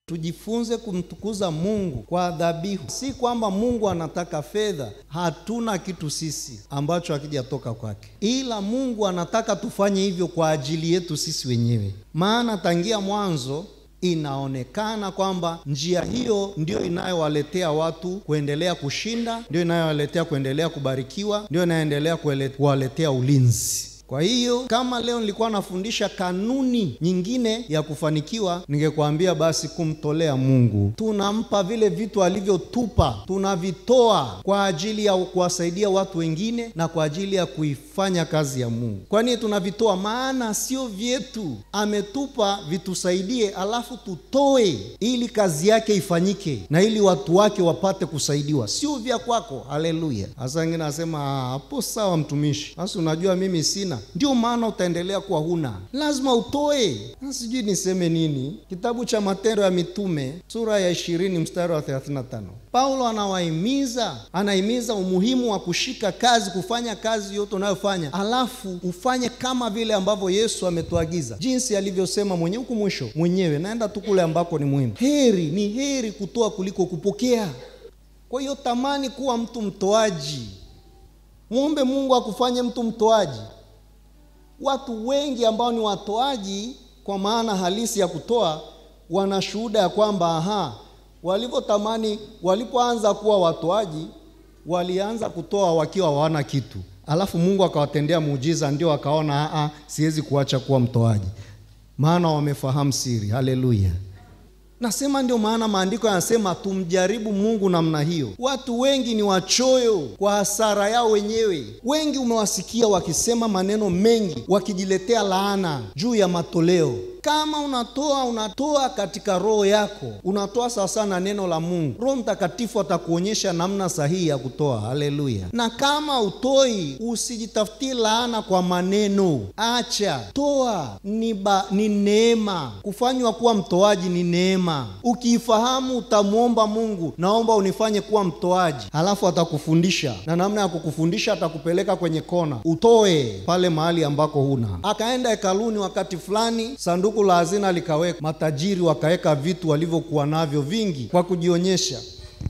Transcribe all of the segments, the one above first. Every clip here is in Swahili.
tujifunze kumtukuza Mungu kwa dhabihu. Si kwamba Mungu anataka fedha, hatuna kitu sisi ambacho hakijatoka kwake, ila Mungu anataka tufanye hivyo kwa ajili yetu sisi wenyewe, maana tangia mwanzo inaonekana kwamba njia hiyo ndio inayowaletea watu kuendelea kushinda, ndio inayowaletea kuendelea kubarikiwa, ndio inayoendelea kuwaletea ulinzi. Kwa hiyo kama leo nilikuwa nafundisha kanuni nyingine ya kufanikiwa, ningekwambia basi kumtolea Mungu, tunampa vile vitu alivyotupa, tunavitoa kwa ajili ya kuwasaidia watu wengine na kwa ajili ya kuifanya kazi ya Mungu. Kwa nini tunavitoa? Maana sio vyetu, ametupa vitusaidie, alafu tutoe ili kazi yake ifanyike na ili watu wake wapate kusaidiwa, sio vya kwako. Haleluya! Hasa wengine anasema hapo, sawa mtumishi, basi unajua mimi sina ndio maana utaendelea kuwa huna, lazima utoe. Sijui niseme nini. Kitabu cha Matendo ya Mitume sura ya ishirini mstari wa 35, Paulo anawahimiza anahimiza umuhimu wa kushika kazi, kufanya kazi yote unayofanya, alafu ufanye kama vile ambavyo Yesu ametuagiza, jinsi alivyosema mwenyewe huku mwisho mwenyewe, naenda tu kule ambako ni muhimu. Heri ni heri kutoa kuliko kupokea. Kwa hiyo tamani kuwa mtu mtoaji, mwombe Mungu akufanye mtu mtoaji. Watu wengi ambao ni watoaji kwa maana halisi ya kutoa wana shuhuda ya kwamba aha, walivyotamani, walipoanza kuwa watoaji, walianza kutoa wakiwa hawana kitu, alafu Mungu akawatendea muujiza, ndio akaona a, siwezi kuacha kuwa mtoaji, maana wamefahamu siri. Haleluya! Nasema ndio maana maandiko yanasema tumjaribu Mungu namna hiyo. Watu wengi ni wachoyo kwa hasara yao wenyewe. Wengi umewasikia wakisema maneno mengi, wakijiletea laana juu ya matoleo. Kama unatoa unatoa katika roho yako, unatoa sawasawa na neno la Mungu. Roho Mtakatifu atakuonyesha namna sahihi ya kutoa. Haleluya! Na kama utoi, usijitafutie laana kwa maneno, acha toa. Ni ba, ni neema. Kufanywa kuwa mtoaji ni neema. Ukiifahamu utamwomba Mungu, naomba unifanye kuwa mtoaji, halafu atakufundisha na namna ya kukufundisha, atakupeleka kwenye kona, utoe pale mahali ambako huna. Akaenda hekaluni wakati fulani, sanduku la hazina likaweka, matajiri wakaweka vitu walivyokuwa navyo vingi kwa kujionyesha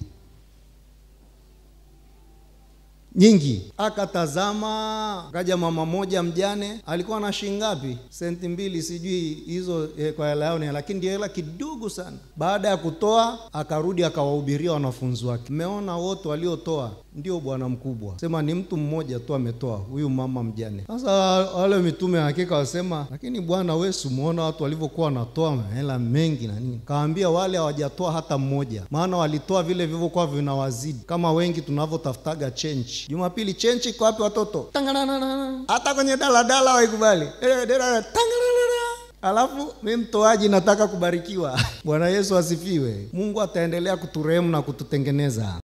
nyingi. Akatazama, kaja mama moja mjane, alikuwa na shilingi ngapi? Senti mbili, sijui hizo eh, kwa hela yao, lakini ndio hela kidogo sana. Baada ya kutoa, akarudi akawahubiria wanafunzi wake, mmeona wote waliotoa ndio bwana mkubwa, sema ni mtu mmoja tu ametoa, huyu mama mjane. Sasa wale mitume hakika wasema, lakini bwana, wewe simuona watu walivyokuwa wanatoa hela mengi na nini? Kaambia wale hawajatoa hata mmoja, maana walitoa vile vilivyokuwa vinawazidi, kama wengi tunavyotafutaga chenchi. Jumapili chenchi iko wapi watoto? Tanganana. Hata kwenye daladala waikubali eh, dala Alafu mi mtoaji nataka kubarikiwa. Bwana Yesu asifiwe. Mungu ataendelea kuturehemu na kututengeneza.